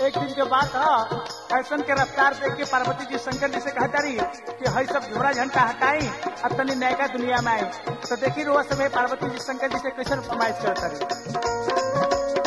एक दिन के बात है फैशन के रफ्तार देख के पार्वती जी शंकर जी से कहता रही कि हई सब झोरा झंटा हटाई अब तनी नयका दुनिया में आई तो देखी रोज समय पार्वती जी शंकर जी से कैसे फरमाइश करता रही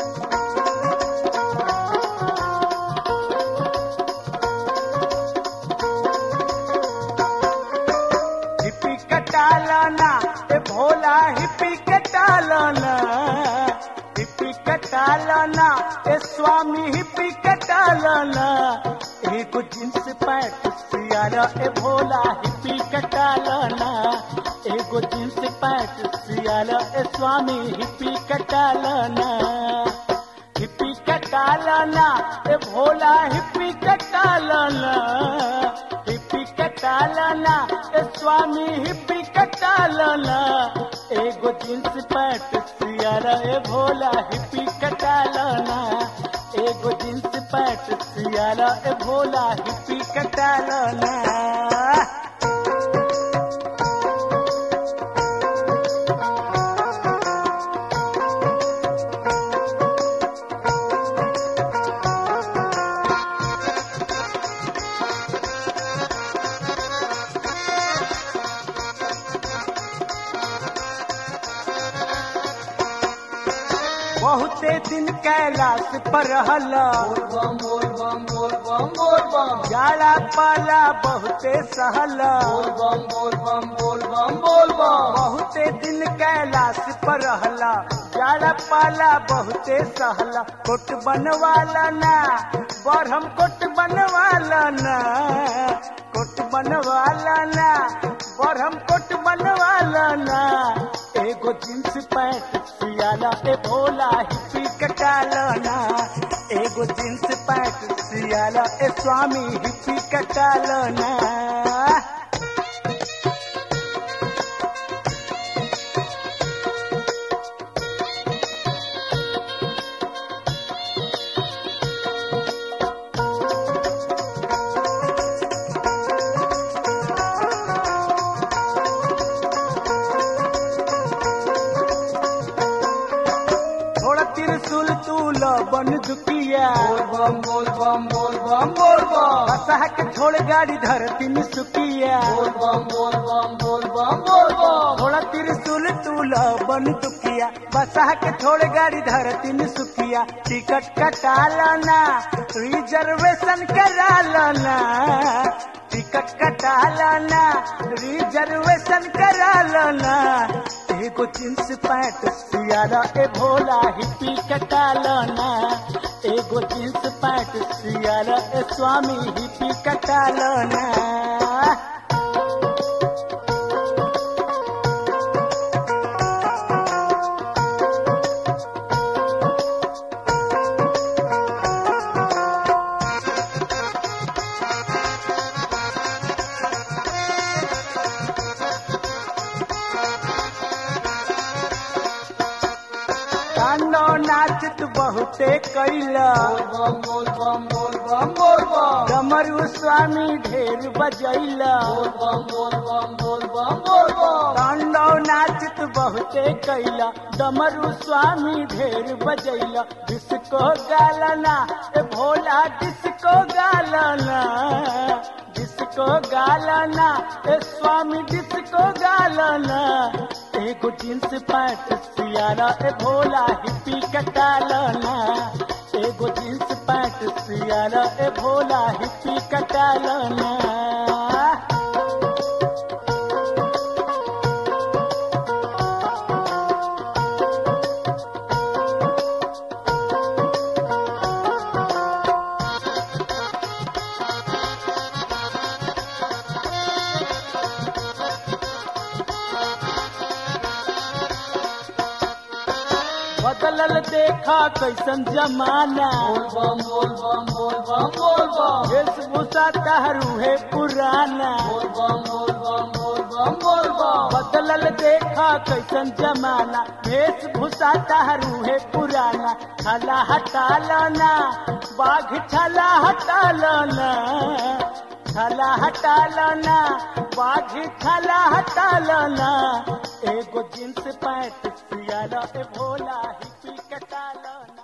हिप्पी कटालाना ए भोला हिप्पी कटालाना हिप्पी कटालाना ए स्वामी हिप्पी कटालाना एगो जींस पैंट सियारा ए भोला हिप्पी कटालाना एगो जींस पैंट सियारा ए स्वामी हिप्पी कटालाना हिप्पी कटालाना ए भोला हिप्पी कटालाना हिप्पी कटालाना ए स्वामी हिप्पी कटालाना एगो जींस पैंट सियारा ए भोला हिप्पी कटालाना एगो जींस पैंट सियारा ए भोला हिप्पी कटालाना बहुते दिन कैलाश पर हला बम बोल बम बोल बम बोल बम जाला पाला बहुते सहला बम बोल बम बोल बम बोल बम बहुते दिन कैलाश पर रहला जाला पाला बहुते सहला कोट बनवाला ना बरहम कोट बनवाला ना कोट बनवाला ना बरहम कोट बनवाला ना एगो जींस पैंट सियाला ए भोला हिप्पी कटाला ना एगो जींस पैंट सियाला ए स्वामी हिप्पी कटाला ना थोड़ा त्रिशूल तूल बन दुकिया बोल बम बोल बम बोल बम बोल बम बसाह के छोड़ गाड़ी धरती में सुकिया बोल बम बोल बम बोल बम बोल बम थोड़ा त्रिशूल तूल बन दुकिया बसाह के छोड़ गाड़ी धरती में सुकिया टिकट कटा लाना रिजर्वेशन करा लाना टिकट कटा लाना रिजर्वेशन करा लाना एगो जींस पैंट सियारा ए भोला हिप्पी कटा लाना एगो जींस पैंट सियारा ए स्वामी हिप्पी कटा लाना कांडो नाचत बहुते कैला बोल बम बोल बम बोल बम बोल बम डमरू स्वामी ढेर बजैला बोल बम बोल बम बोल बम बोल बम कांडो नाचत बहुते कैला डमरू स्वामी ढेर बजैला डिस्को गालना ए भोला डिस्को गालना डिस्को गालना ए स्वामी डिस्को गालना एगो जींस पैंट सियारा ए भोला हिप्पी कटालना एगो जींस पैंट सियारा ए भोला हिप्पी कटालना बदलल देखा कैसन जमाना बोल बम बोल बम बोल बम बोल बम वेशभूषा तहरू है पुराना बोल बम बोल बम बोल बम बोल बम बदलल देखा कैसन जमाना वेशभूषा तहरू है पुराना छला हटा लाना बाघ छला हटा लाना छला हटा लाना बाघ छला हटा लाना एगो जींस पैंट सियारा ए भोला हिप्पी कटा लाना